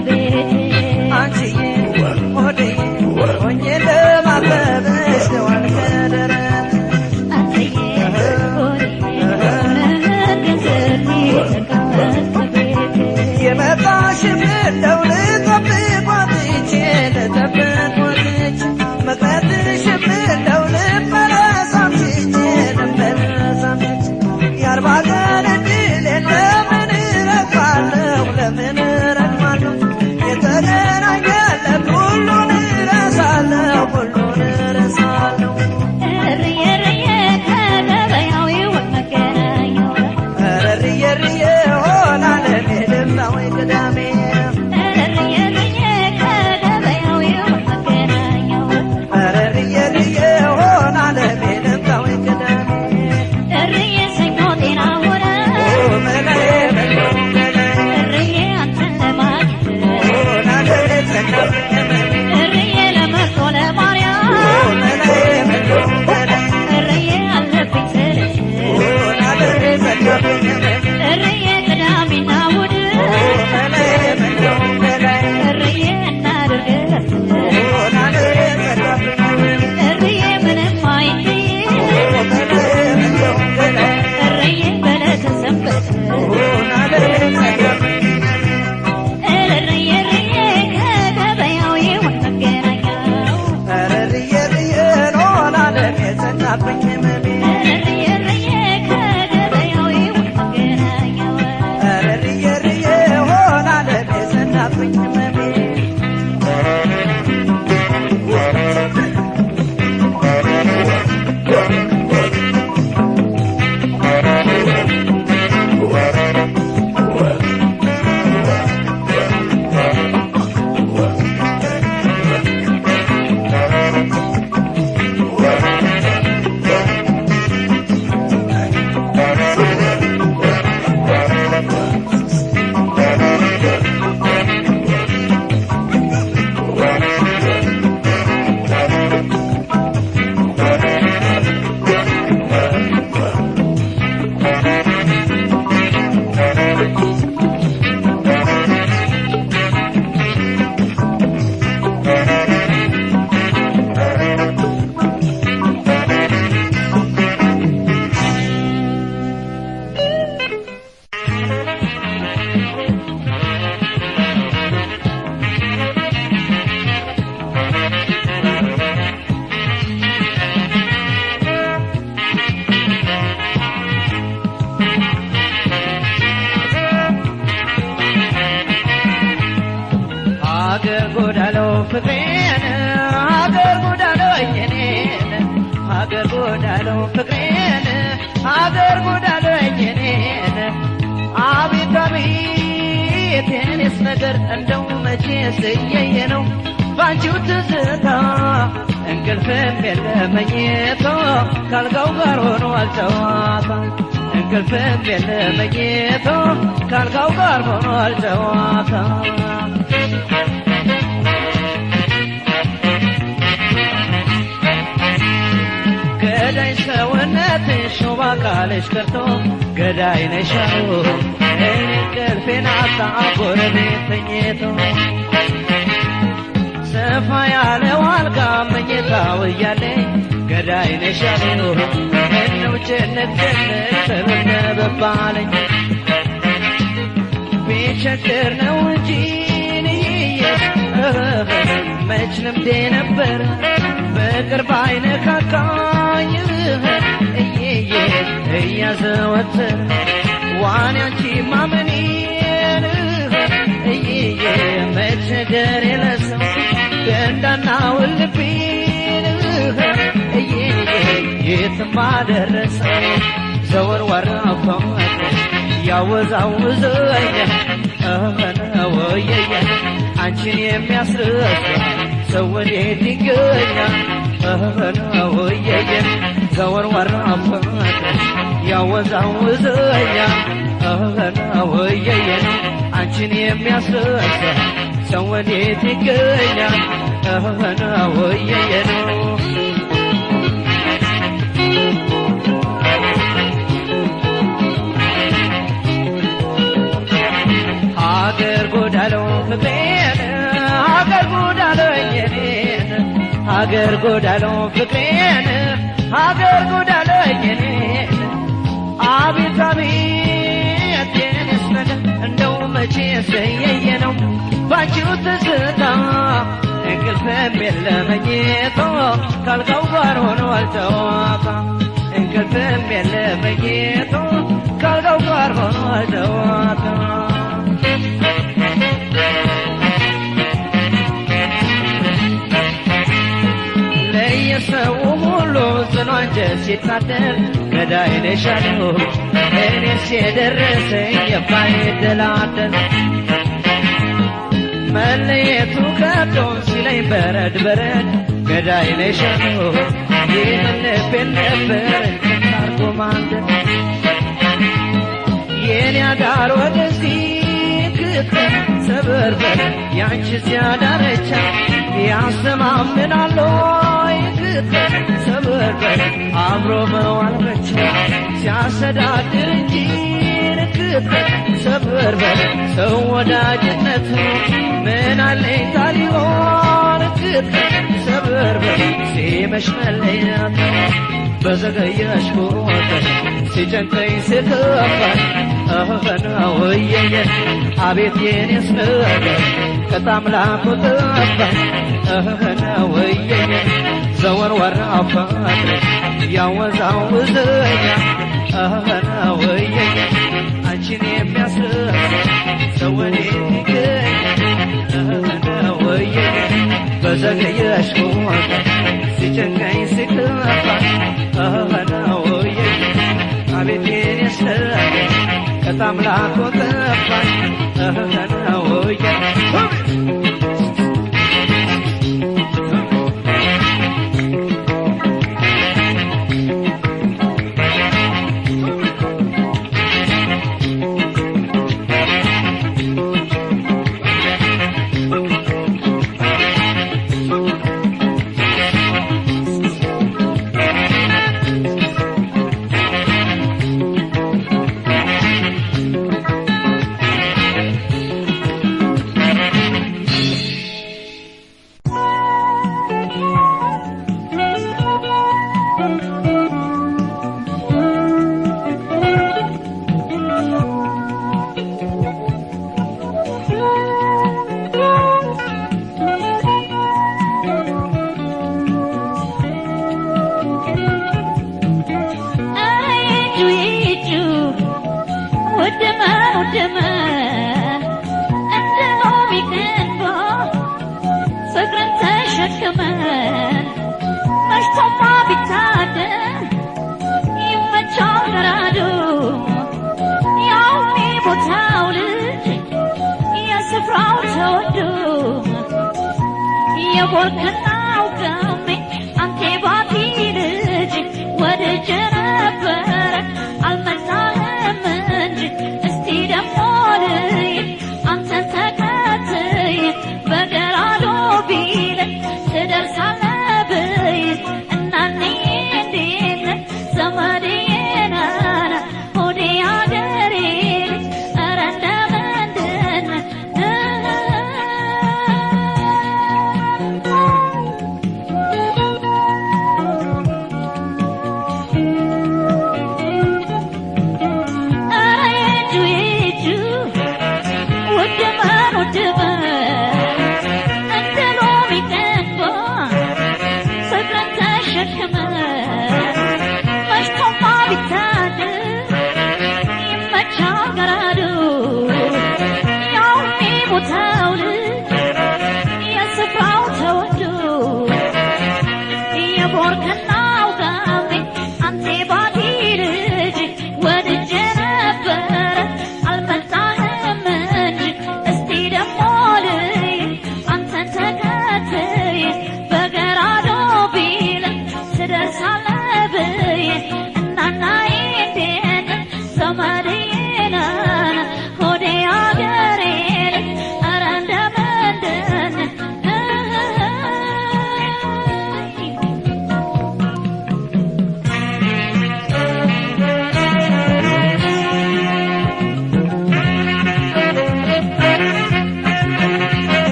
ከቤቴ አንቺዬ ሆዴዬ ሆኜ ለማበብሽ ዋል ከደረት አንተዬ ሆዴ ሆነህልኝ ስሪ ተቀመጥ ከቤቴ የመጣሽም እንደው ልጠብቅ ወጥቼ ልጠብቅ ወጥቼ መቅረትሽም እንደው ልመለስ አምሽቼ ልመለስ አምሽቼ የአርባ ቀን እድል ለምን እረግማለሁ ለምን እረግማለሁ የተገናኘለት ሁሉን እረሳለሁ ሁሉን እረሳለሁ እርዬ እርዬ ከገበያው ይወጥ መገናኛው ረርዬ ርዬ ሆናለ ልምጣ ወይ ቅዳሜ እርዬ እርዬ ከገበያው ይወጥ መገናኛው ረርዬ ርዬ ሆናለ ልምጣ ወይ ቅዳሜ እርዬ ሰኞ ጤና ሆነ መላዬ መለው መላዬ እርዬ አንተን ለማግኘት ሆናለ ተናፍቄ መላዬ እርዬ ለመርጦ ለማርያም መላዬ መለው መላዬ እርዬ አለብኝ ስልሽ ሆናለ ተናፍቄ መላዬ እርዬ ቅዳሜና እሑድ መላዬ መለው መላዬ እርዬ እናድርግለት ሆናለ ተናፍቄ መላዬ እርዬ ምንም አይንዬ መላዬ መለው መላዬ እርዬ በለተ ሰንበት ሆናለ ተናፍቄ እርዬ እርዬ ከገበያው ይወጥ መገናኛው ረርዬ ርዬ ሆናለ ተናፍቄ መላዬ እርዬ እርዬ ከገበያው ይወጥ መገናኛው ረርዬ ርዬ ሆናለ ተናፍቄ መላዬ ሀገር ጎዳለው ፍቅሬን ሀገር ጎዳለው እየኔን ሀገር ጎዳለው ፍቅሬን ሀገር ጎዳለው እየኔን አቤት አቤት የኔስ ነገር እንደው መቼ ስየየ ነው ባንቺው ትዝታ እንቅልፍም የለ መኝታ ካልጋው ጋር ሆኖ አልጨዋታ እንቅልፍም የለ መኝታ ካልጋው ጋር ሆኖ አልጨዋታ ገዳይ ሰውነትሽ ሾባ ቃልሽ ቀርቶ ገዳይ ነሻው እንቅልፌን አጣ ጎረቤት ተኝቶ ሰፋ ያለው አልጋ መኝታው እያለኝ ገዳይ ነሻው እነው ጭንቅ ጭንቅ ተበነበባለኝ ቢቸግር ነው እንጂ ንይየ መች ልምዴ ነበር ፍቅር ባይነካካኝ እየየ እያዘወትር ዋን ያንቺ ማመኔን እየየ መቸገር የለሰው ደንዳና ውልቤን እየየ የትም አደረሰው ዘወር ወራፋት ያወዛውዘኛ ወየየ አንቺን የሚያስረሳ ሰው ወዴት ይገኛል? ወየየ ዘወር ወራፋት ያወዛውዘኛ ወየየ አንቺን የሚያስረሳ ሰው ወዴት ይገኛል? ወየየ ነው ሀገር ጎዳለው ፍቅሬ ሀገር ጎዳለው ፍቅሬን ሀገር ጎዳለኝ እኔን አቤት አቤት የኔስ ነገር እንደው መቼ ሰየየ ነው ባንቺው ትዝታ እንቅልፍም የለ መኝቶ ካልጋው ጋር ሆኗል ጨዋታ እንቅልፍም የለ መኝቶ ካልጋው ጋር ሆኗል ጨዋታ ለየሰው ሁሉ ጽኑ አንጀት ሲታደር ገዳይ ነሽ አሉ እኔስ የደረሰኝ የማይደላደል መለየቱ ከብዶን ሲለኝ በረድ በረድ ገዳይ ነሽ አሉ ይህን ልቤን ነበር ታርጎ ማንደድ የኔ አዳር ወደዚህ ክተን ሰበርበር ያንቺ ሲያዳረቻ ያሰማምናል ወይ ክተን ሰበርበር አብሮ መዋል ብቻ ሲያሰዳድር እንጂ ክተን ሰበርበር ሰው ወዳጅነቱ ምን አለኝ ታሊሆን ክተን ሰበርበር ሲመሽ መለያት በዘገየሽ ቁጥር ሲጨንቀኝ ስከፋኝ እህና ወየየ አቤት የኔስ ነገር ከታምላኩ ጠፋኝ እህና ወየየ ዘወር ወራው ፍቅር ያወዛውዘኛ እህና ወየየ አንቺን የሚያስረሳ ሰው ወዴት ይገኛል እህና ወየየ በዘገየሽ ቁጥር ሲጨንቀኝ ሲከፋኝ እህና ወየየ አቤት የኔስ ነገር ከታምላኩ ጠፋኝ እህና ወየየ የቦርከናው ገሜ አንቴ ባቲ ልጅ ወድጄ ነበረ አልመጣህም እንጂ እስቲ ደሞ ልይ አንተን ተከትይ በገራዶ ቢል ትደርሳለህ ብይ እናንዬ እንዴት ነህ ዘመዴ ነህ ሆዴ አገሬ ልጅ ኧረ እንደምንድን ነህ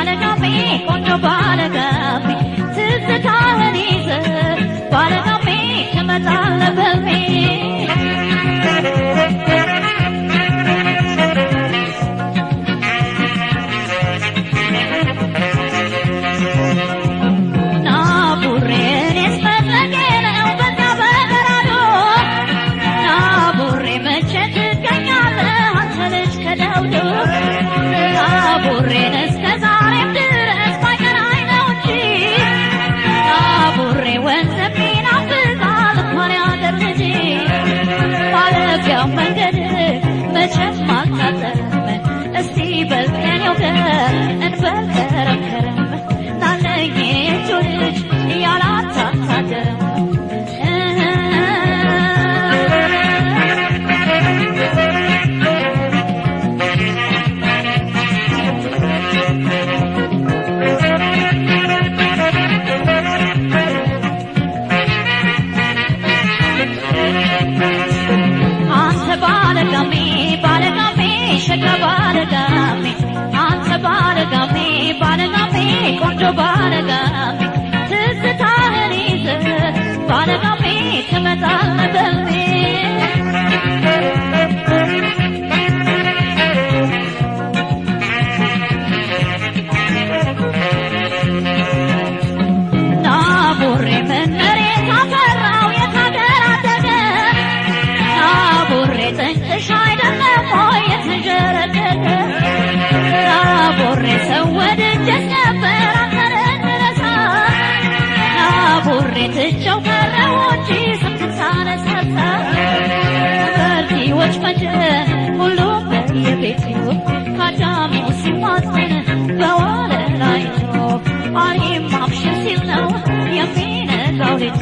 ባለጋሜ ቆንጆ ባለጋሜ ትዝታህን ይዘህ ባለጋሜ ትመጣለህ በልሜ ና ቡሬ እኔስ መድረቄ ነው በዛ በበራዶ ና ቡሬ መቼ ትገኛለህ አንተ ልጅ ከደውዶ ና ቡሬን እስከ ዛሬም ድረስ ባይቀናኝ ነው እንጂ ና ቡሬ ወንድሜ ናፍቃል እንኳን ያገር ልጅ ማለፊያው መንገድ መቼም አልታጠረም እስቲ በልቀኔው ገር እንበል ከረም ከረም ናለኝ የእጁ ልጅ እያላታታደረም አንተ ባለጋሜ ባለጋሜ ሸጋ ባለጋሜ አንተ ባለጋሜ ባለጋሜ ቆንጆ ባለጋሜ ትዝታህን ይዘህ ባለጋሜ ትመጣለህ በልሜ ና ቡሬ መነሬት አፈራው የታገር አደገ ና ቡሬ ጥንቅሽ አይደለም ወይ የተንዠረገገ ና ቡሬ ሰው ወድጀት ነበር አንተን እንረሳ ና ቡሬ ትቼው ቀረሁ እንጂ ስምህን ሳነሳሳ በልቲዎች መጀን ሁሉም በየቤቱ ካዳሚው ሲማጸን በዋለ ላይ ነው አሪም አብሽር ሲል ነው የሚነጋው ልጁ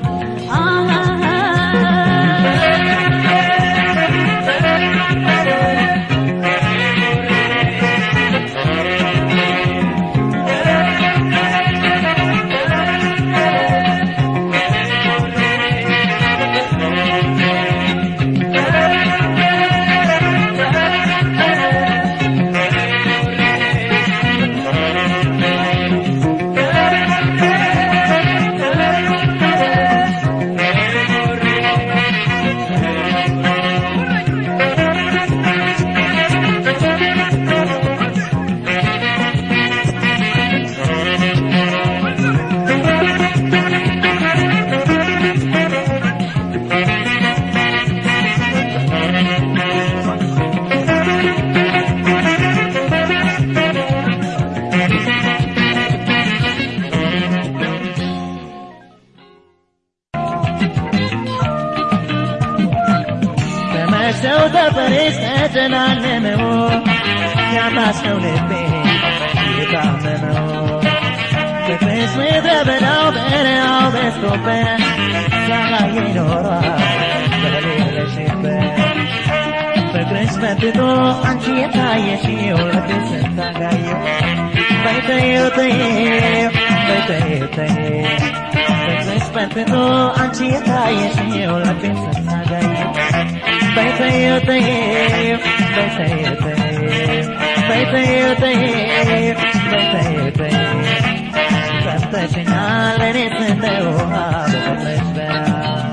በመሰው ተፈሬስ ተጨናነመው ያታስነው ልቤ የታመመው ፍቅርስ ምድረ በዳው በረሃው በዝቶበት ሳላየ ኖሯል በሌለሽበት ፍቅርስ መጥቶ አንቺ የታየሽው ልቤ ስታጋየው በይተየው ተየው በይተየው ተየው ፍቅርስ መጥቶ አንቺ የታየሽው ልቤ ስታጋየው በይተየው ተየው በይተየው ተየው በይተየው ተየው በይተየው ተየው ሰምተሽኛል እኔስ እንደ ውሃ በቆመች በረሃ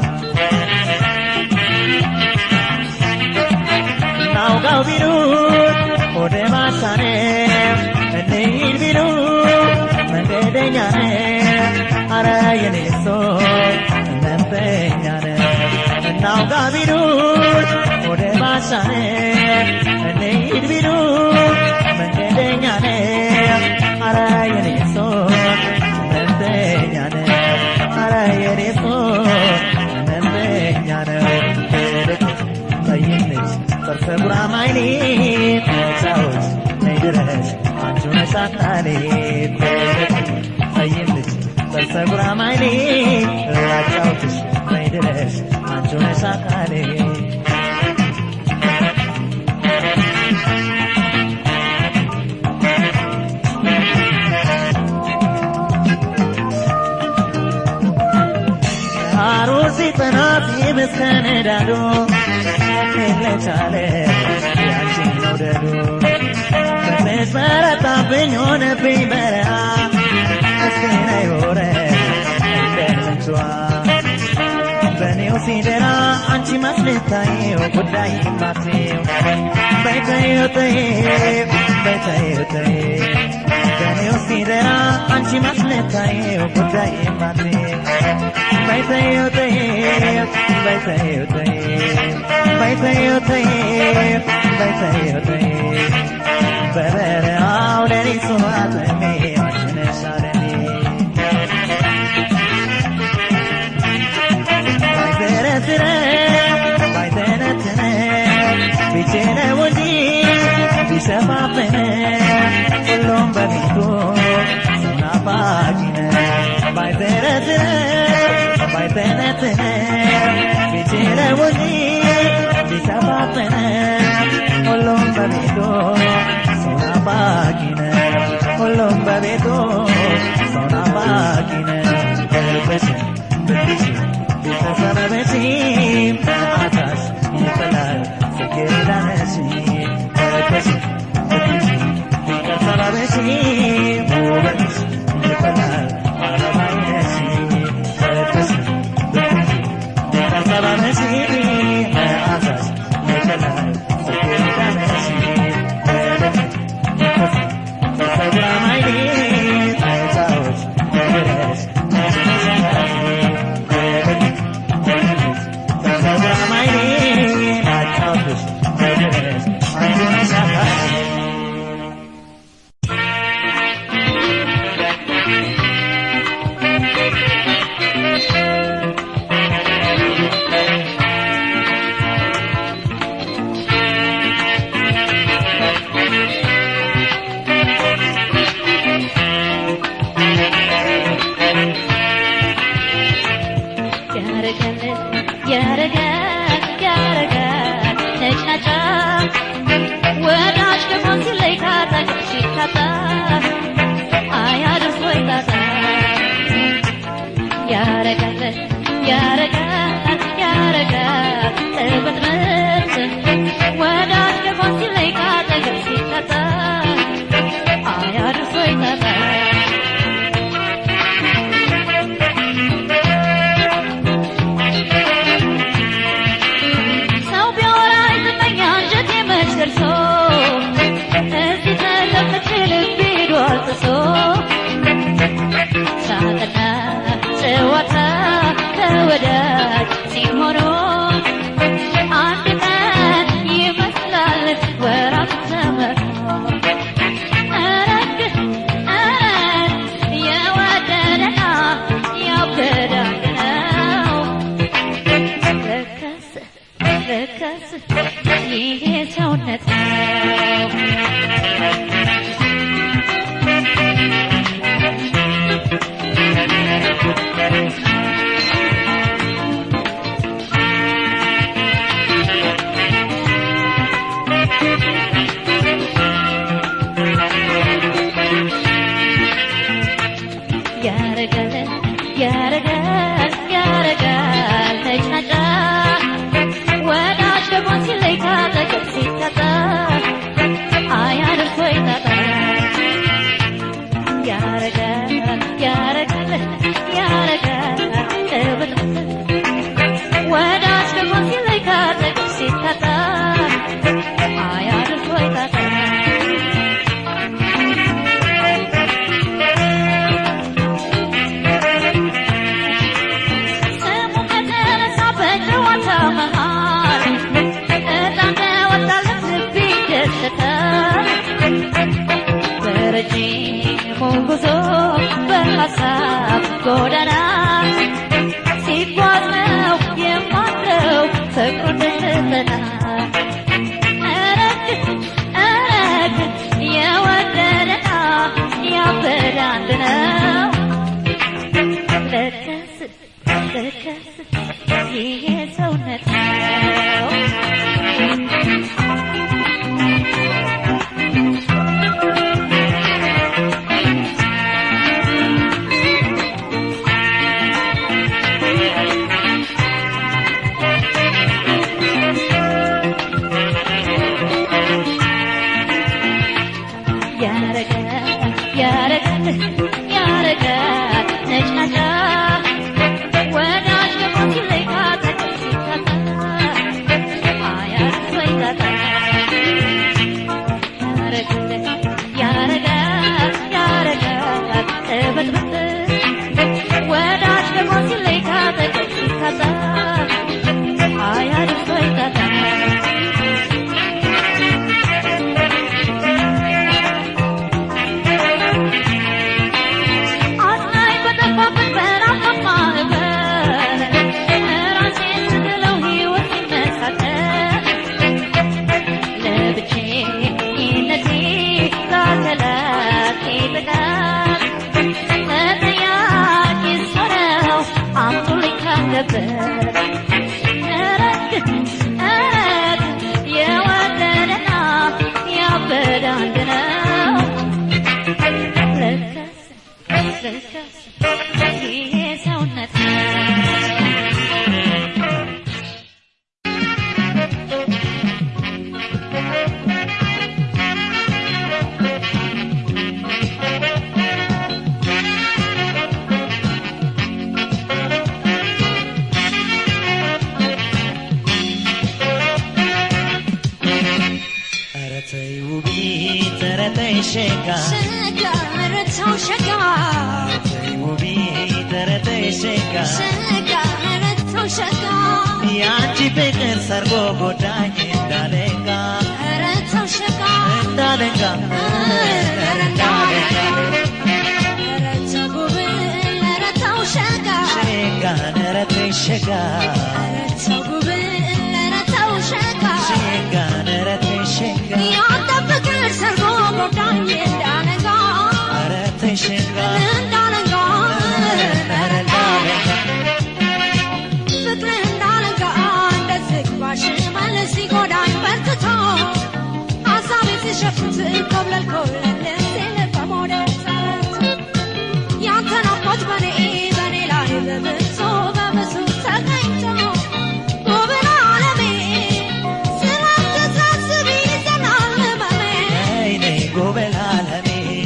ናውጋው ቢሉት ወደ ማሳኔ እንሂድ ቢሉት መንገደኛ ነ አረ የኔ ሰው እመምተኛ ነ እናውጋ ቢሉት ወደ ማሳኔ እንሂድ ቢሉት መንገደኛ ነ አረ የኔ ሰው እመምተኛ ነ አረ የኔ ሰው እመምተኛ ነው ጠይምነች ጥርሰ ጉራማይሌ ተጫወች ነይ ድረስ አንቺ ነሽ አካሌ ጠይምነች ጥርሰ ጉራማይሌ ላጫውትሽ ነይ ድረስ አንቺ ነሽ አካሌ አሮሲ ጠናት ይመስከነዳዶ ለቻለ ያንቺን መውደዱ ፍቅርሽ በረታብኝ ሆነብኝ በረሃ እስኪ ነይ ውረድ እንደ ምንጯ በኔው ሲደራ አንቺ ማስልታየው ጉዳይ ማትየው በይተየው ተይው በይተየው ተይው በኔው ሲደራ አንቺ ማስልታየው ጉዳይ ማትየው በይተየው ተይው በይተየው ተይው በይተየው ተይው በይተየው ተይው በበረሃው ሌሊት ሱባትሜ ማሽነሻለኔ ባይተረትረ ባይተነትነ ቢችለው እንጂ ቢሸፋፍን ሁሉም በቤቱ ናፋቂነ ባይተረትረ ባይተነትነ ቢችለው እንጂ ቢሸፋፍን ሁሉም በቤቱ ናፋቂነ ሁሉም በቤቱ ሰው ናፋቂነ ልብሽን ብትሽን ቢተሰበበሽ አታሽ ይፈላል ጽጌረዳ ነሽ ልብሽን ብትሽን ቢተሰበበሽ ውበትሽ ይፈላል አበባይ ነሽ ልብሽን ብትሽን ቢተሰበበሽ አታሽ ይፈላል ጽጌረዳ ነሽ ፀጉራማይኔ አይታዎች ድረስ ፀጉራማይኔ ናጫውትሽ ድረስ አንቺን ሻካሽ ያረጋል ያረጋል ያረጋል ነጭናጫ ወዳጅ ደግሞ ሲለይ ካጠገብ ሲታጣ አያድርስ ወይ ጣጣ ያረጋል ያረጋል ያረጋል እብጥምጥ ወዳጅ ደግሞ ሲለይ ካጠገብ ሲታጣ አያድርስ ወይ ጣጣ ሰው ቢያወራ ይዝመኛ አንጀቴ መች ደርሶ እዚህ ተቀምጬ ልቤ ሄዷል ጥሶ ሳቅና ጨዋታ ከወዳጅ ሲሆኑ አንድ ቀን ይመስላል ወራት ተመርቶ እረግ እረግ የወደደና ያበደ ነው ረከስ ረከስ ይሄ ሰውነት ነው ያረጋል ያረጋል ያረጋል ነጭናጫ ወዳጅ ደግሞ ሲለይ ካጠገብ ሲታጣ አያድርስ ወይ ጣጣ ያረጋል ያረጋል ያረጋል እብጥብጥ ወዳጅ ደግሞ ሲለይ ካጠገብ ሲታጣ አያድርስ ወይ ጣጣ ስሙ ከተነሳ በጨዋታ መሃል እጣን ወጣለት ልቤ ይደሰታል። በረጅሙ ጉዞ በሀሳብ ጎዳና ሲጓዝ ነው የማድረው ፍቅሩ ደስታ እረግ እረግ የወደደና ያበደ አንድ ነው ለከስ ለከስ ይሄ ሰውነት ነው ነበር እረግ እረግ የወደደና ያበደ አንድ ነው ለካስ ለካስ ይሄ ሰውነት ኧረ ተይ ውቢት ኧረ ተይ ሸጋ ሸጋ ረታው ሸጋ ተይ ውቢት ኧረ ተይ ሸጋ ሸጋ ረታው ሸጋ የአንቺ ፍቅር ሰርጎ ጎዳኝ እንዳለንጋ ረታው ሸጋ እንዳለንጋ እንዳለንጋ ረታው ጉብል ረታው ሸጋ ሸጋ ኧረ ተይ ሸጋ ረታው ጉብል ረታው ሸጋ ሸጋ ኧረ ተይ ሸጋ ያንተ ፍቅር ሰርጎ ጎዳኝ እንዳነጋ ኧረ ተይ ሸጋ እንዳነጋ ኧረ እንዳለንጋ ፍቅር እንዳነጋ እንደ ዝግባሽ መለስ ሲጎዳኝ በርትቶ ሀሳቤ ሲሸፍት ኮብለል ኮብለል ሲል በመውደድ ሰረት ያንተ ናፍቆት በኔ በኔ ላይ በብሶ በብሱ ተገኝቶ ውብን ዓለሜ ስላንተ ሳስብ ይዘናል ህመሜ ነይ ነይ ጎበል አለሜ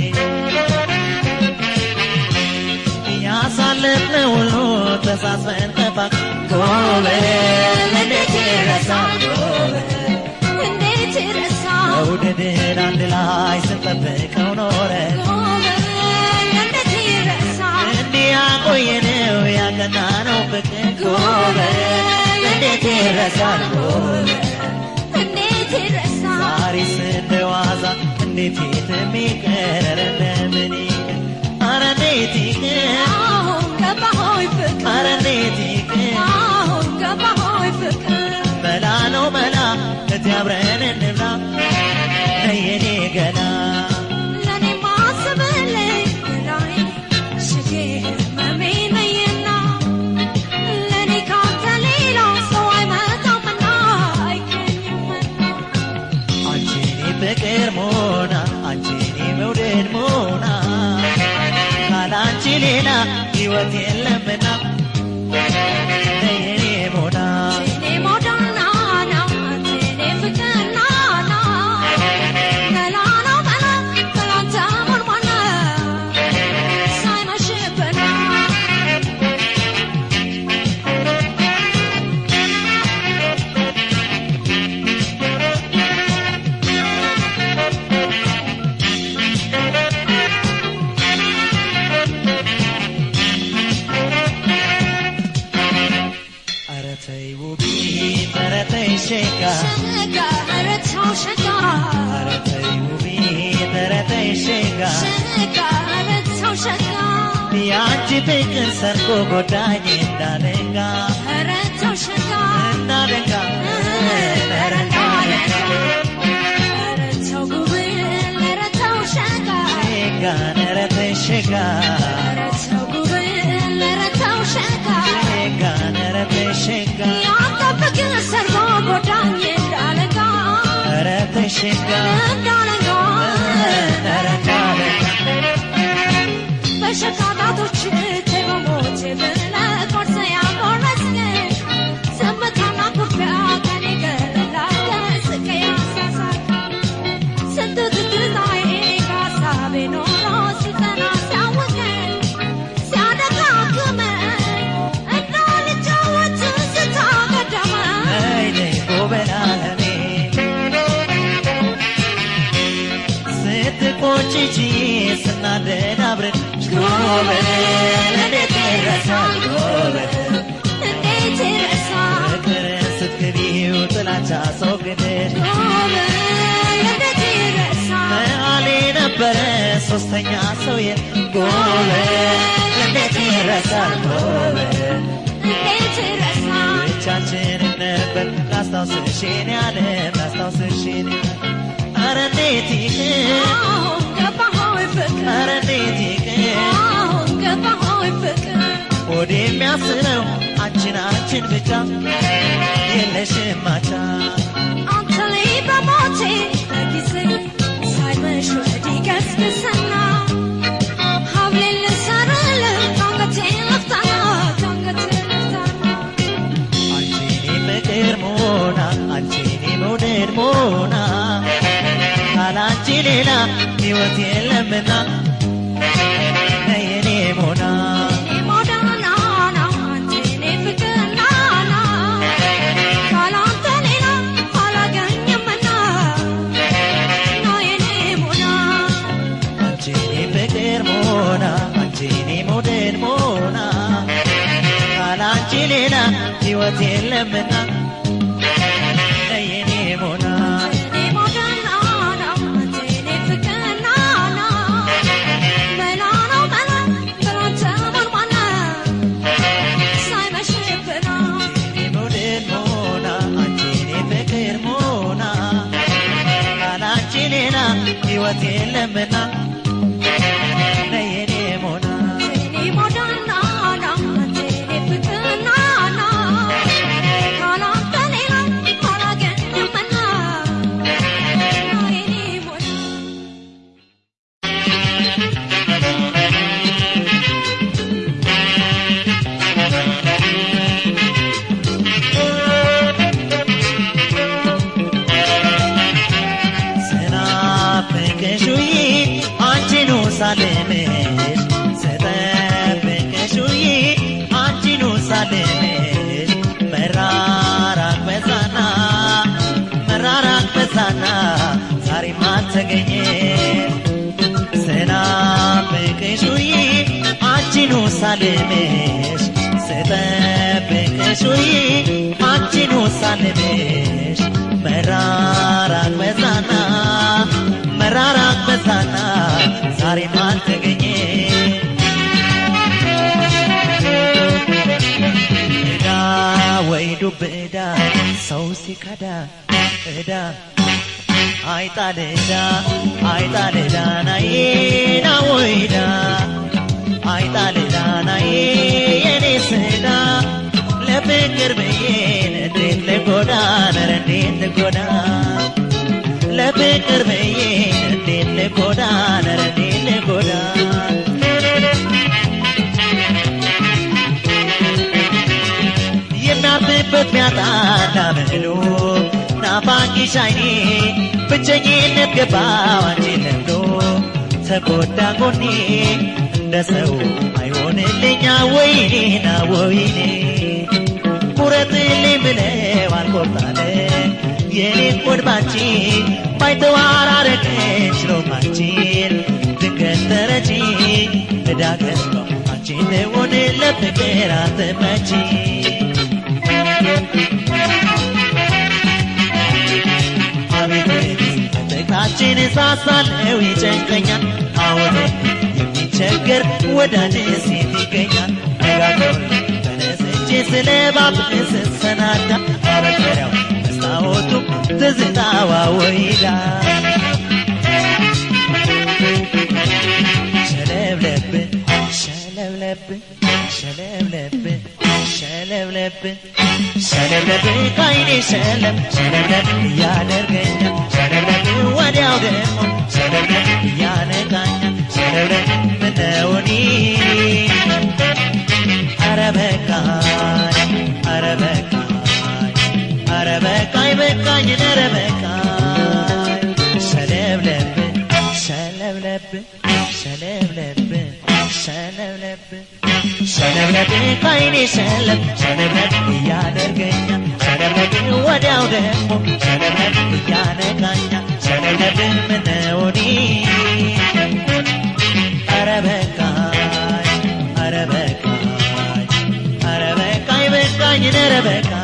ያሳለፍነው ሁሉ ተሳስበን ጠፋ ጎበል እንዴት ይረሳል ጎበል እንዴት ይረሳል መውደድን አንድ ላይ ስንጠብቀው ኖረን ጎበል እንዴት ይረሳል እንዲህ ያቆየነው ያቀናነው ፍቅር ጎበል እንዴት ይረሳል ጎበል እንዴት ይረሳል ዛሬስ እንደ ዋዛ እንዴት የሚቀር ኧረ እንደምን ይቅር ኧረ እንዴት ይቅር አሁን ገባሆይ ፍቅር ኧረ እንዴት ይቅር አሁን ገባሆይ ፍቅር መላ ነው መላ እቲ አብረን እንብላ ነይ የኔ ገላ ለኔ ማስብልኝ ላይ ሽጌ ህመሜ ነይና ለኔ ካንተ ሌላ ሰው አይመጣምና አይገኝምና አንቺኔ ፍቅር ሞና አንቺኔ መውደድ ሞና ካላንቺ ሌላ ሕይወት የለምና ነይ የኔ ሞና እኔ ሞዳና ና እኔ ፍቅር ና ና መላ ነው መላ መላንተ ሞንሞና ሳይመሽብና ኧረ ተይ ውቢት ኧረ ተይ ሸጋ ሸጋ ረታው ሸጋ ኧረ ተይ ውቢት ኧረ ተይ ሸጋ ሸጋ ረታው ሸጋ የአንቺ ፍቅር ሰርጎ ጎዳኝ እንዳለንጋ ረታው ሸጋ እንዳለንጋ ኧረ እንዳለንጋ ረታው ጉብል ረታው ሸጋ ሸጋ ኧረ ተይ ሸጋ ረታው ጉብል ረታው ሸጋ ሸጋ ኧረ ተይ ሸጋ ያንተ ፍቅር ሰርጎ ጎዳኝ እንዳለጋ ኧረ ተይ ሸጋ እንዳለጋ ኧረ እንዳለንጋ በሸቃጣቶች በሞት ብለህ ቆርሰ ያቆረስከኝ ዝምታና ኩርፊያ ከኔ ገለላከ ስቀ ያሳሳቅ ስንት ትዝታዬ ከሀሳቤ ኖሮ ሲጠና ሲያውቀኝ ሲያደጋግመኝ እንዳልጫወት ስታገደመኝ ነይ ነይ ጎበል አለሜ ስትቆጭጂ ስናደድ አብረን ጎበል እንዴት ይረሳል ጎበል እንዴት ይረሳል ፍቅርን ስትክቢው ጥላቻ ሰው ግድል እንዴት ይረሳል መሀሌ ነበረ ሶስተኛ ሰው የት ጎበል እንዴት ይረሳል ጎበል እንዴት ይረሳል ብቻችንን ነበር ላስታውስሽን ያለ ላስታውስሽን ኧረ እንዴት ይቅር አሁን ገባሆይ ፍቅር ኧረ እንዴት ይቅር አሁን ገባሆይ ፍቅር ሆዴ የሚያስረው አንቺን አንቺን ብቻ የለሽም ማቻ አንተ ላይ በሞቴ በጊዜ ሳይመሽ ወዲህ ገስግስና ሀብሌን ልሰርልህ አንገቴን ልፍታና አንገቴን ልፍታና አንቺኔ ፍቅር ሞና አንቺኔ መውደድ ሞና ካላንቺ ሌላ ሕይወት የለምና ነየኔ ሞና እኔ ሞዳና አንተ እኔ ፍቅርና ካላንተ ሌላ አላገኝምና ና የኔ ሞና አንቺኔ ፍቅር ሞና አንቺኔ መውደድ ሞና ካላንቺ ሌላ ሕይወት የለምና ነየኔ ሞና እኔ ሞዳና አንተ እኔ ፍቅርና መላ ነው መላ ብላንተ ማንማና ሳይመሽብና አንቺኔ መውደድ ሞና አንቺኔ ፍቅር ሞና ካላንቺ ሌላ ሕይወት የለምና ነየኔ ሞና እኔ ሞዳና አንተ እኔ ፍቅርና ካላንተ ሌላ አላገኝምና ና የኔ ሞና ስናፍቅሽውይ አንቺኑ ሳልምሽ ስጠብቅሽውይ አንቺኑ ሳልምሽ መራራቅ በዛና መራራቅ በዛና ዛሬም አልተገኘም ስናፍቅሽውይ አንቺኑ ሳልምሽ ስጠብቅሽውይ አንቺኑ ሳልምሽ መራራቅ በዛና መራራቅ በዛና ዛሬም አልተገኘ እዳ ወይ ዱብ እዳ ሰው ሲከዳ እዳ አይጣል እዳ አይጣል እዳ ናዬ ና ወይዳ አይጣል እዳ ናዬ የኔ ስዳ ለፍቅር ብዬን እንዴት ልጎዳ ነረ እንዴት ልጎዳ ለፍቅር ብዬን እንዴት ልጎዳ ነረ እንዴት ልጎዳ የሚያርፍበት ሚያጣና ምሉ ናፋቂሽ አይኔ ብቸኝነት ገባው አንቺን ለምዶ ተጎዳ ጎኔ እንደ ሰው አይሆንልኛ ወይኔና ወይኔ ቁረጥልኝ ብለው አልቆርጣለ የኔን ቆድ ባንቺ ባይተዋር አረገች ሮማንቺን ድንገት ተረጂ እዳገት ነው አንቺን ሆን ለፍቅር አትመቺ አቤት ፍቅራችን ሳሳለው ይጨንቀኛል አሁን የሚቸገር ወዳጅ ሴት ይገኛል ነጋገር ተነስቼ ስለ ባብቅ ስሰናዳ አረገሪያው መስታወቱ ትዝታዋ ወይዳ ሸለብለብን ሸለብለብን ሸለብለብን ሸለብለብን ሸለብለብን ካይኔ ሸለም ሸለብለብ እያደርገኛል ሸለብለብ ወዲያው ደግሞ ሸለብለብ እያነቃኛል ሸለብለብ ምነውኒ ኧረ በቃኝ ኧረ በቃኝ ኧረ በቃኝ በቃኝ ኧረ በቃኝ ሸለብለብን ሸለብለብን ሸለብለብን ሸለብለብን ሸለብለብ ካይኔ ሸለም ሸለብለብ እያደርገኛል ሸለብለብ ወዲያው ደግሞ ሸለብለብ እያነቃኛል ሸለብለብ ምነውኒ ኧረ በቃኝ ኧረ በቃኝ ኧረ በቃኝ በቃኝ ኧረ በቃኝ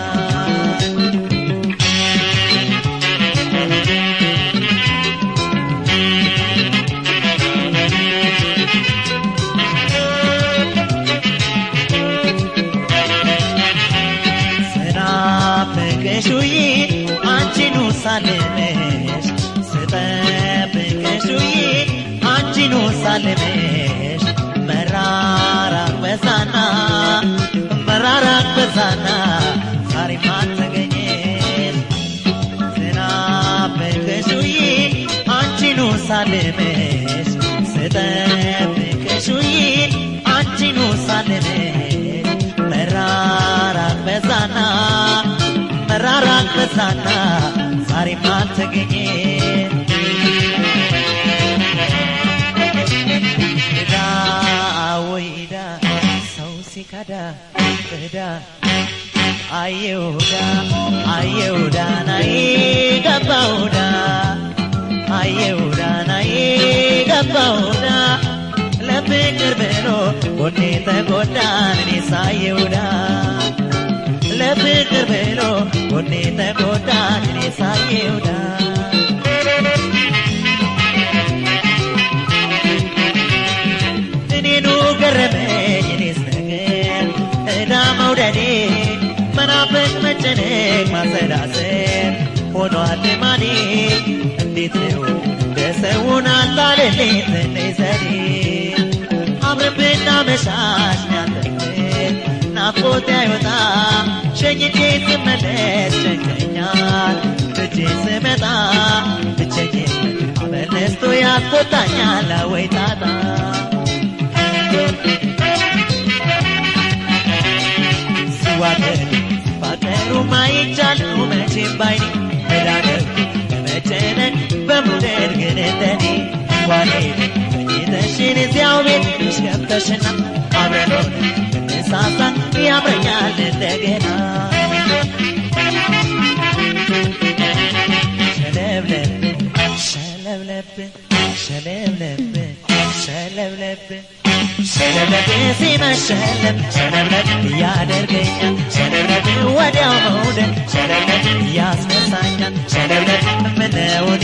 ስናፍቅሽ ውዬ አንቺኑ ሳልምሽ ስጠብቅሽ ውዬ አንቺኑ ሳልምሽ መራራቅ በዛና መራራቅ በዛ ሳልምሽ ስጠብቅሽ ውዬ አንቺኑ ሳልምሽ መራራቅ በዛና መራራቅ በዛና ዛሬም አልተገኘ እዳ ወይ እዳ ሰው ሲከዳ እዳ አየውዳ አየውዳ ናይ ገባውዳ አየውዳ ናይ ገባውዳ ለፍቅር ብሎ ጎኔ ተጎዳን እኔ ሳየውዳ ለፍቅር ብሎ ጎኔ ተጎዳን እኔ ሳየውዳ እኔኑ ገረመኝ እኔስ ነገር እዳ መውደዴ መናፈቅ መጨነቅ ማሰላሰል ሆኗል ልማዴ እንዴት ነው ደሰውን አታልልኝ ትንሽ ዘዴ አብረን ብናመሻሽ ሚያጠቅም ናፍቆት አይወጣ ሸኝቼ ስመለስ ጨንቀኛል ትቼ ስመጣ ብቸኝነት አመል ነስቶ ያስቆጣኛል ወይ ጣጣ ሲዋደድ ሲፋቀሩ ማይቻለው መቼም ባይኔ መዳደር በመጨነቅ በመውደድ ግን እንደኔ ዋኔድ ተኝተሽን እዚያው ቤት ትንሽ ገብተሽና አብረን ሆነን ብንሳሳ ያምረኛል እንደገና ሸለብለብ ሸለብለብ ሸለብለብ ሸለብለብ ሲመሸለም ሸለብለብ ያደርገኛል ሸለብለብ ወዲያው መውደድ ሸለብለብ ያስነሳኛል ሸለብለብ ምነውኒ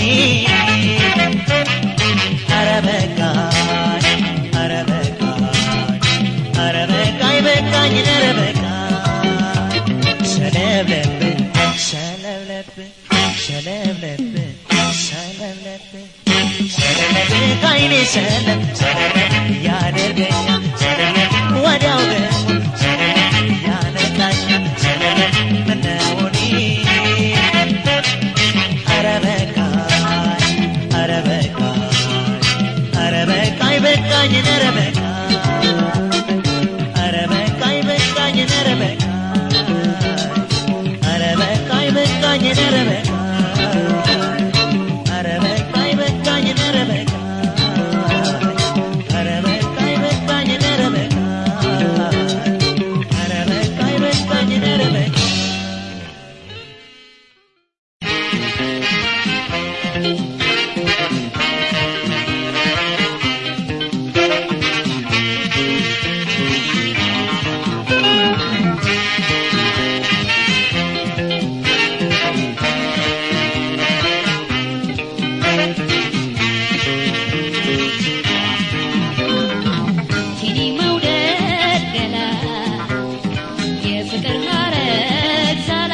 ኧረ በቃኝ ኧረ በቃኝ ኧረ በቃኝ በቃኝ ኧረ በቃኝ ሸለብለብ ሸለብለብ ሸለብለብ ሸለብለብ ሸለብለብ ከዓይኔ ሸለም ሸለብለብ ያደርገኛል ሸለብለብ ወዲያው ደግሞ ሸለብለብ ያነቃኛል ሸለብለብ ምነውኒ ኧረ በቃኝ ኧረ በቃኝ ኧረ በቃኝ በቃኝ ኧረ በቃኝ ኧረ በቃኝ በቃኝ ኧረ በቃኝ ኧረ በቃኝ በቃኝ ኧረ በቃኝ ኧረ በቃኝ በቃኝ ኧረ በቃኝ ኧረ በቃኝ በቃኝ ኧረ በቃኝ ኧረ በቃኝ በቃኝ ኧረ በቃኝ ቲኒ መውደድ ገላ የፍቅር ሀረግ ዛላ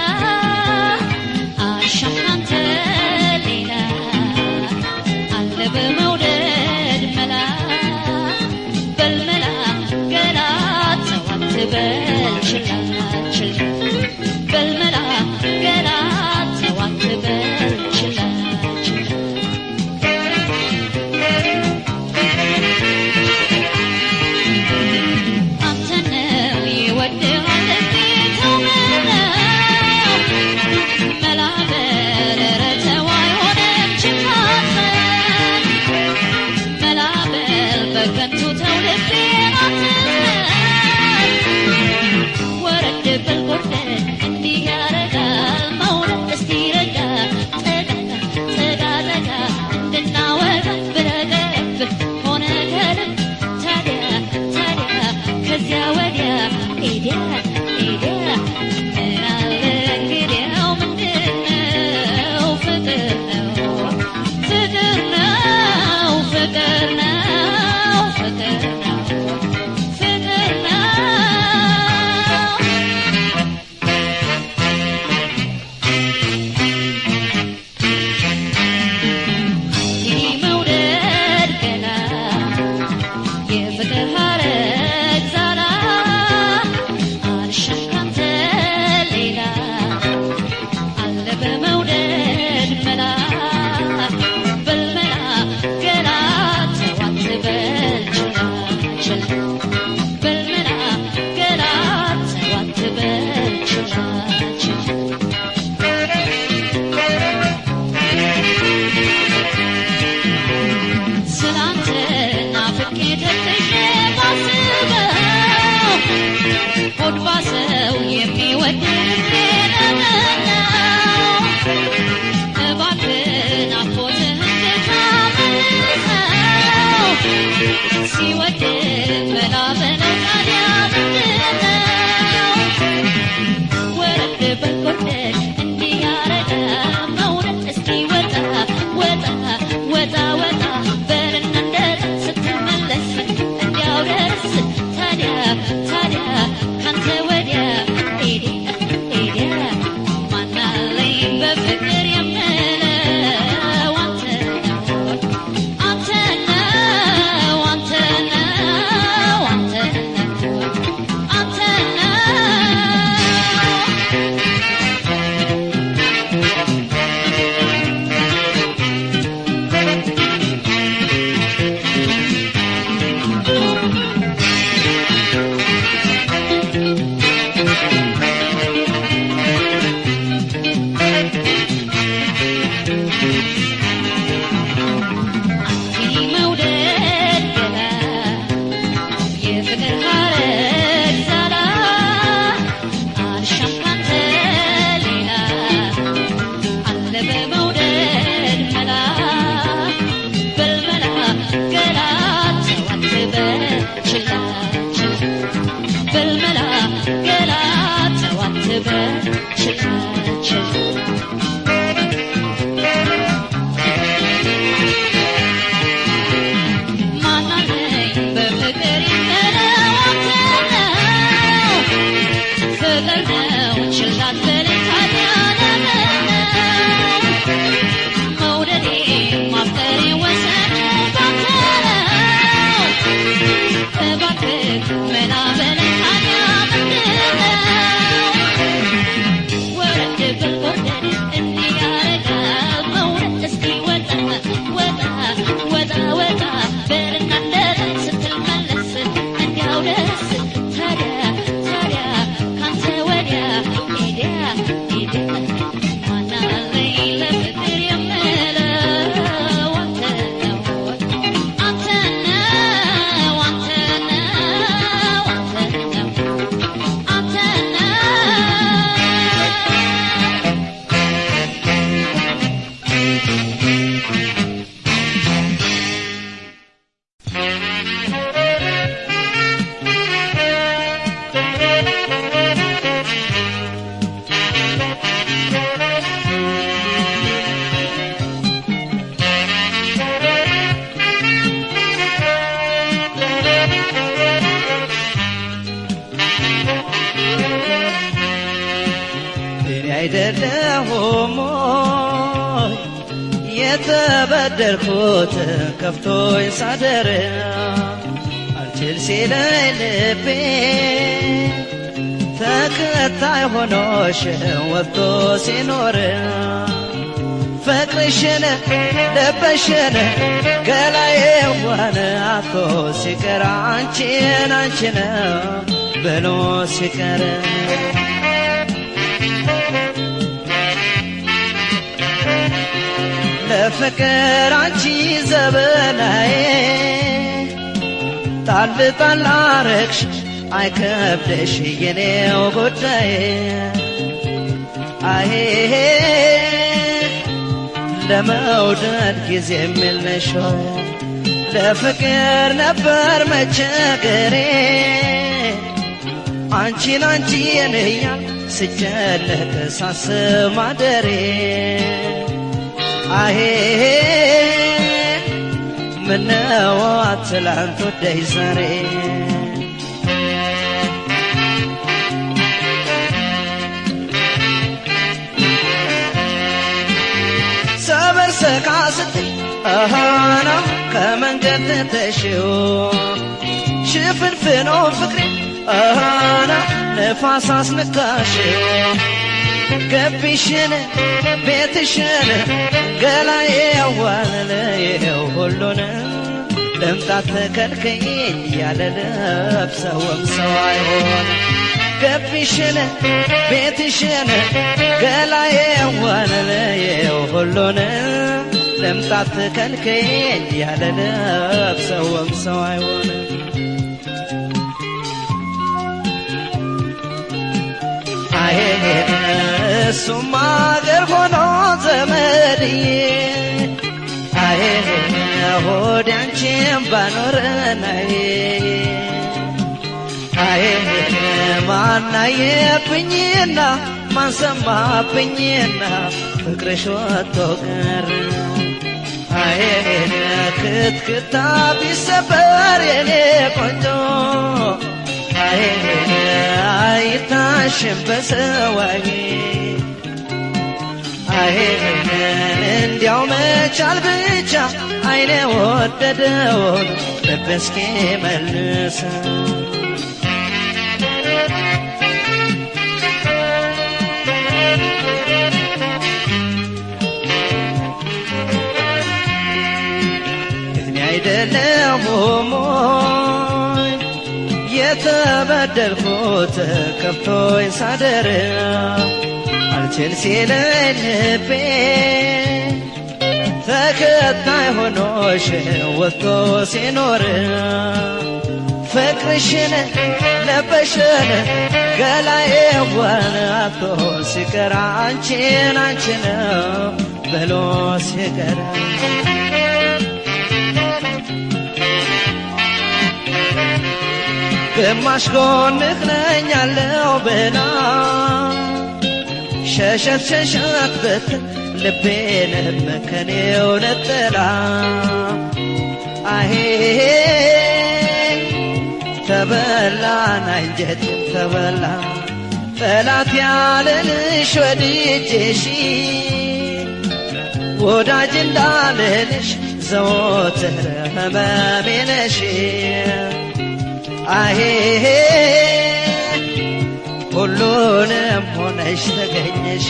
አሻም ካንተ ሌላ አለ በመውደድ መላ በልመላ ገላ ተው አትበል ችላ ችላ በልመላ ገላ ተው አትበል ችላ ችላ አንተ ነው የወደኸው ልቤ ተው በለው መላ በል ኧረ ተው አይሆንም ችካተን መላ በል በከንቱ ተው ልቤን አትመን ወረድ በል ጎርደድ እንዲህ ያረጋል መውደድ እስቲ ረጋ ጠጋ ጠጋ ጠጋ እንድናወጋ ብለህ ሆነ ከልብ ታዲያ ታዲያ ከዚያ ወዲያ ሄዲያ ሄዲያ ምን አለ እንግዲያው ምንድነው ፍቅር ነው ፍቅር ነው ፍቅር ነው ፍቅር ነው ፍቅር ነው ይህ መውደድ ገላ የፍቅር ሀረግ ዛላ አለ ሆድ ባሰው የሚወድ ልቤነው እባክህ ናፍቆትህን ልታመልሰው ሲወድ መላ በለው ታዲያ ምንድነው ወረድ በል ወርደሽ እንዲህ ያረገ መውረድ እስኪ ወጣ ወጣ ወጣ ወጣ በልና እንደት ስትመለስ እንዲያው ደርስ ታዲያ ታዲያ ካንተ ወዲያ ሄደ ሄደ ማናለኝ በፍቅር የምለው አንተ ነው አንተ ነው አንተ ነው አንተ ነው አንተ ነው አንቺ መውደድ ገላ የፍቅር ሐረግ ዛላ አልሻም ካንተ ሌላ አለ በመውደድ መላ በልመላ ገላ ተዋት በችላ በልመላ ገላ ተዋት በችላ ማናለኝ በፍቅር የምለው አንተ ነው ፍቅር ነው ችላ አትበለኝ ታዲያ ለምን ነው መውደዴ ማፍቀሬ ወሰኑ ባንተ ነው እባክህ መላ በለኝ ታዲያ ምንድን ነው ወረድ ብል ወደድ እንዲህ ያረጋል መውረድ እስኪ ወጣ ወጣ ወጣ ወጣ በልና እንደት ስትመለስ እንዲያው ደስ ታዲያ ታዲያ ካንተ ወዲያ ሄዳ ሄዳ ማናለኝ ለፍቅር የምለው አንተ ነው አንተ ነው አንተ ነው አንተ ነው አንተ ነው እኔ አይደለሁም ሞይ የተበደልኩት ከፍቶኝ ሳደር አልችል ሲለኝ ልቤ ተከታይ ሆኖሽ ወጥቶ ሲኖር ፍቅርሽን ለበሽን ገላዬ ዋን አቶ ሲቀር አንቺን አንቺን ብሎ ሲቀር ለፍቅር አንቺ ዘበናዬ ጣል ጣል አረግሽ አይከብደሽ የኔው ጉዳይ አሄ ለመውደድ ጊዜ የምልሽ ሆይ ለፍቅር ነበር መቸገሬ አንቺን አንቺን እያል ስጨነቅ ሳስብ ማደሬ አሄ ምነው ትላንት ወደይ ዛሬ ሰበር ሰካ ስትይ አሃና ከመንገድ ተሽው ሽፍንፍኖ ፍቅሬ አሃና ነፋስ አስነካሽው ገቢሽን ቤትሽን ገላዬ ያዋለለየው ሁሉን ለምጣት ተከልከኝ ያለ ለብሰውም ሰው አይሆን ገቢሽን ቤትሽን ገላዬ ያዋለለየው ሁሉን ለምጣት ተከልከኝ ያለ ለብሰውም ሰው አይሆን እሱም አገር ሆኖ ዘመድዬ አይ ሆድ አንቺን ባኖረናይ አይ ማናየብኝና ማንሰማብኝና ፍቅርሽ ወጥቶ ቀረ አይ ክትክታ ቢሰበር የኔ ቆንጆ አይ አይታሽም በሰዋይ አይ እንዲያው መቻል ብቻ አይኔ ወደደውን ልብ እስኪ መልሰው እድሜ አይደለም ሞኝ የተበደልኩት ከፍቶኝ ሳደር አልችል ሲለኝ ልቤ ተከታይ ሆኖሽ ወጥቶ ሲኖር ፍቅርሽን ለበሽን ገላዬ ዋናቶ ሲቀር አንቺን አንቺን ብሎ ሲቀር ግማሽ ጎንህ ነኝ ያለው ብላ ሸሸት ሸሸት ብትል ልቤንም ከኔው ነጥላ አሄ ተበላን አንጀቴም ተበላ ጠላት ያለንሽ ወድጄሽ ወዳጅ እንዳልልሽ ዘወትር ህመሜ ነሽ አሄ ሁሉንም ሆነሽ ተገኘሽ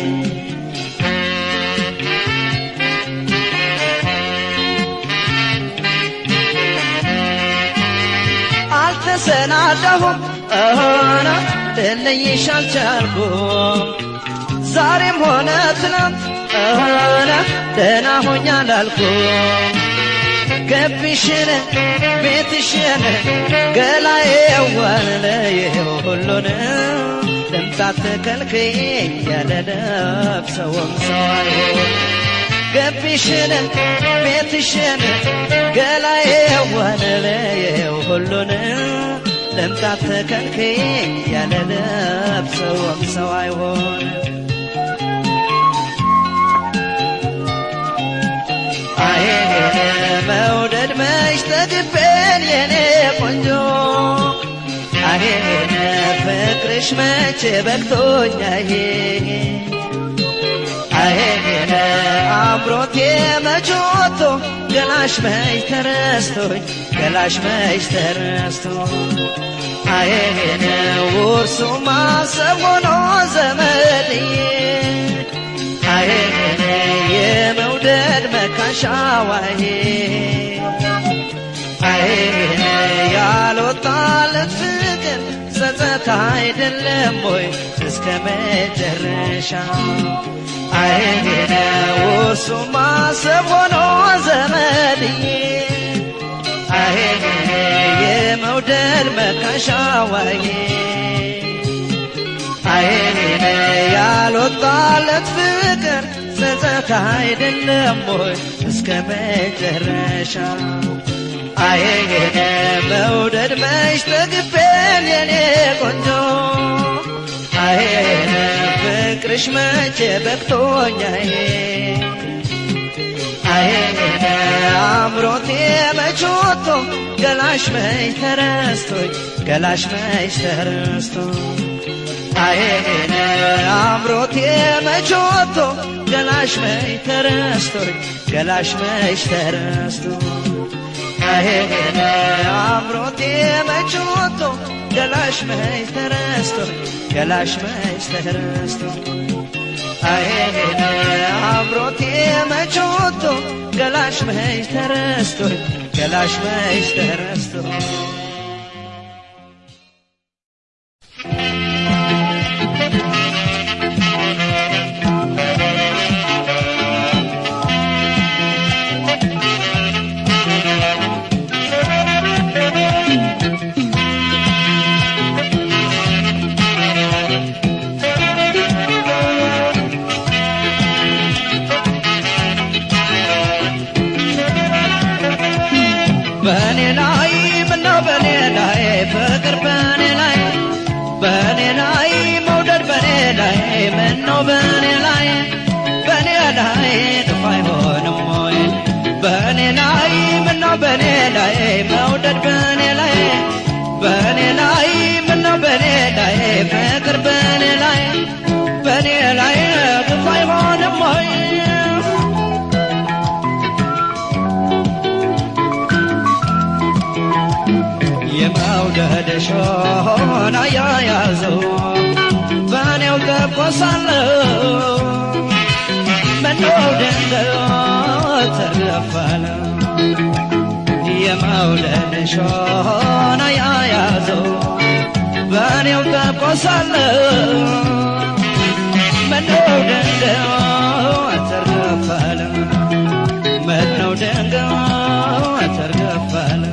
አልተሰናዳሁም እሆነ ልለይሽ አልቻልኩም ዛሬም ሆነ ትናንት እሆነ ደህና ሆኛ ላልኩም ገቢሽን ቤትሽን ገላዬ ዋንለየው ሁሉን ልምጣት ተከልክኝ ያለ ነፍሰውም ሰው አይሆን ገቢሽን ቤትሽን ገላዬ ዋንለየው ሁሉን ልምጣት ተከልክኝ ያለ ነፍሰውም ሰው አይሆን አይ መውደድ መች ተግቤን የኔ ቆንጆ አይ ፍቅርሽ መች በቅቶኛዬ አይ አምሮቴ መች ወጥቶ ገላሽ መች ተረስቶኝ ገላሽ መች ተረስቶ አይ ውርሱ ማሰብ ሆኖ ዘመድዬ አይ የመውደድ መካሻዋዬ አይ ያልወጣለት ፍቅር ጸጸት አይደለም ወይ እስከ መጨረሻ አይ ውሱ ማሰብ ሆኖ ዘመድዬ አይ የመውደድ መካሻዋዬ አይ ያልወጣለት ፍቅር ጸጸት አይደለም ወይ እስከ መጨረሻ አየኔ መውደድ መች ተግቤን የኔ ቆንጆ አየኔ ፍቅርሽ መቼ በቅቶኛዬ አየኔ አምሮቴ መች ወጥቶ ገላሽ መች ተረስቶኝ ገላሽ መች ተረስቶ አየኔ አምሮቴ መች ወጥቶ ገላሽ መች ተረስቶኝ ገላሽ መች ተረስቶ አየኔ አምሮቴ መች ወጥቶ ገላሽ መች ተረስቶኝ ገላሽ መች ተረስቶ አየኔ አምሮቴ መች ወጥቶ ገላሽ መች ተረስቶኝ ገላሽ መች ተረስቶ ምነው በኔ ላይ መውደድ በኔ ላይ በኔ ላይ ምነው በኔ ላይ ፍቅር በኔ ላይ በኔ ላይ ግፍ አይሆንም ወይ የመውደድ ሾና ያያዘው በእኔው ተቆሳለሁ ምነው ድንገት ተገፋለ የመውደድ ሾና ያያዘው በእኔው ተቆሳለሁ ምነው ድንገት ተገፋለ ምነው ድንገት ተገፋለ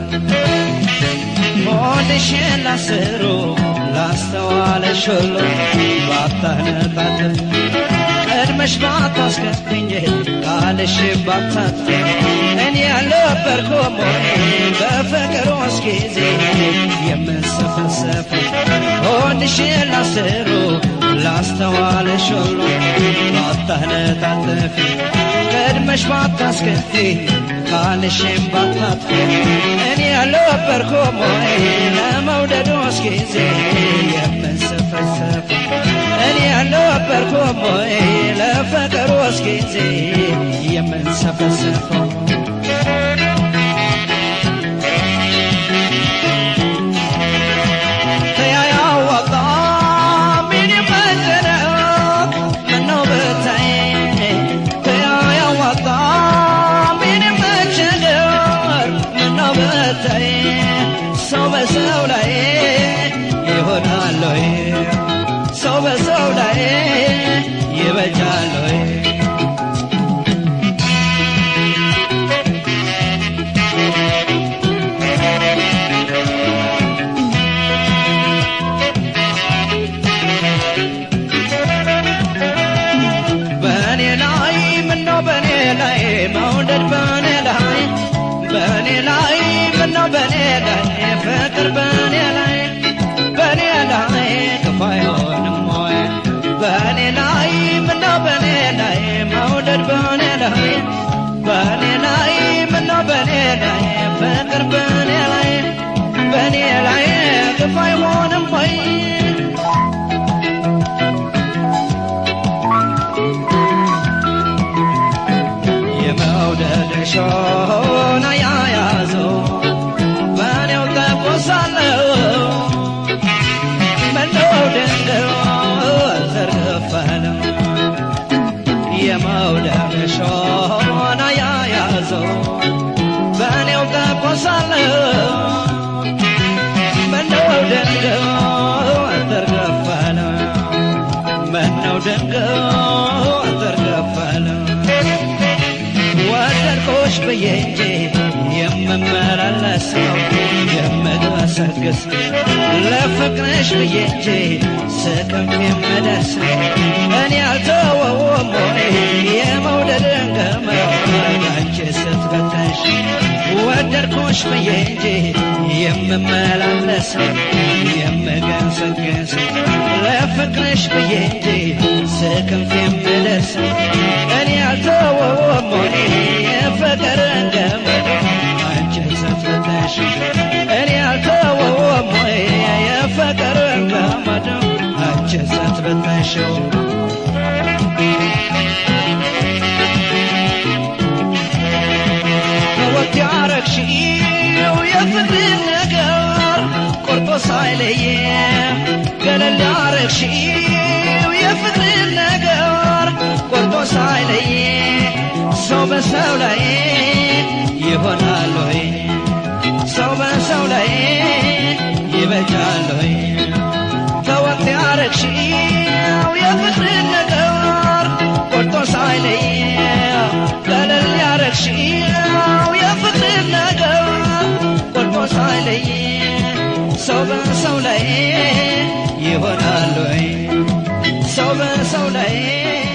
ሆድሽን ላስሩ ላስተዋለሽ ሁሉ ባታነጣጥፍ ቀድመሽ ባታስከፍኝ ቃልሽ ባታጥፍ እኔ ያልነበርኩም ወይ በፍቅር ውስጥ ጊዜ የምንሰፈሰፍ ሆድሽን ላስሩ ላስተዋለሽ ሁሉ ባታነጣጥፍ ቀድመሽ ባታስከፊ ቃልሽን ባታጥፍ እኔ ያልነበርኩም ወይ ለመውደዶስ ጊዜ የምንሰፈሰፍ እኔ ያልነበርኩም ወይ ለፍቅሮስ ጊዜ የምንሰፈሰፈው ተያያወጣ ምን ይመጥነው ምነው ብታይ ተያያወጣ ምን ይመችደር ምነው ብታይ ሰው በሰው ላይ ይሆናል ወይ ሰው በሰው ላይ ይበጃል ወይ በእኔ ላይ ምነው በእኔ ላይ መውደድ በእኔ ላይ በእኔ ላይ ምነው በእኔ ላይ ፍቅር በእኔ ላይ በእኔ ላይ ክፉ አይሆንም ወይ በእኔ ላይ ምነው በእኔ ላይ መውደድ በእኔ ላይ በእኔ ላይ ምነው በእኔ ላይ ፍቅር በእኔ ላይ በእኔ ላይ ክፉ አይሆንም ወይ የመውደድ ሾና ያያዘው በእኔው ተቆሳለው ምነው ድንገው ዘርግፋለው የመውደድ ሾና ያያዘው በእኔው ተቆሳለው ምነው ድንገው ዘርግፋለው ምነው ድንገው ዘርግፋለው ወደድኩሽ ብዬ እንጂ የምመላለሰው የምገሰግስ ለፍቅርሽ ብዬ እንጂ ስቅም የምደርስ እኔ አልተወውም ወይ የመውደድን ገመድ አንቺ ስትፈተሽ ወደድኩሽ ብዬ እንጂ የምመላለሰው የምገሰግስ ለፍቅርሽ ብዬ እንጂ ስቅም የምደርስ እኔ አልተወውም ወይ የፍቅርን ገመድ አንቺ ስትፈተሽ እኔ አልተወውም ወይ የፍቅርን ገመድ አንቺ ስትፈተሽው ወት ያረግሽው የፍቅርን ነገር ቆርጦ ሳይለየ ገለል ያረግሽው የፍቅርን ነገር ቆርጦ ሳይለየ ሰው በሰው ላይ ይሆናል ወይ ሰው በሰው ላይ ይበጃል ወይ ተወት ያረግሽው የፍቅርን ነገር ቆርጦ ሳይለየ ገለል ያረግሽው የፍቅርን ነገር ቆርጦ ሳይለየ ሰው በሰው ላይ ይሆናል ወይ ሰው በሰው ላይ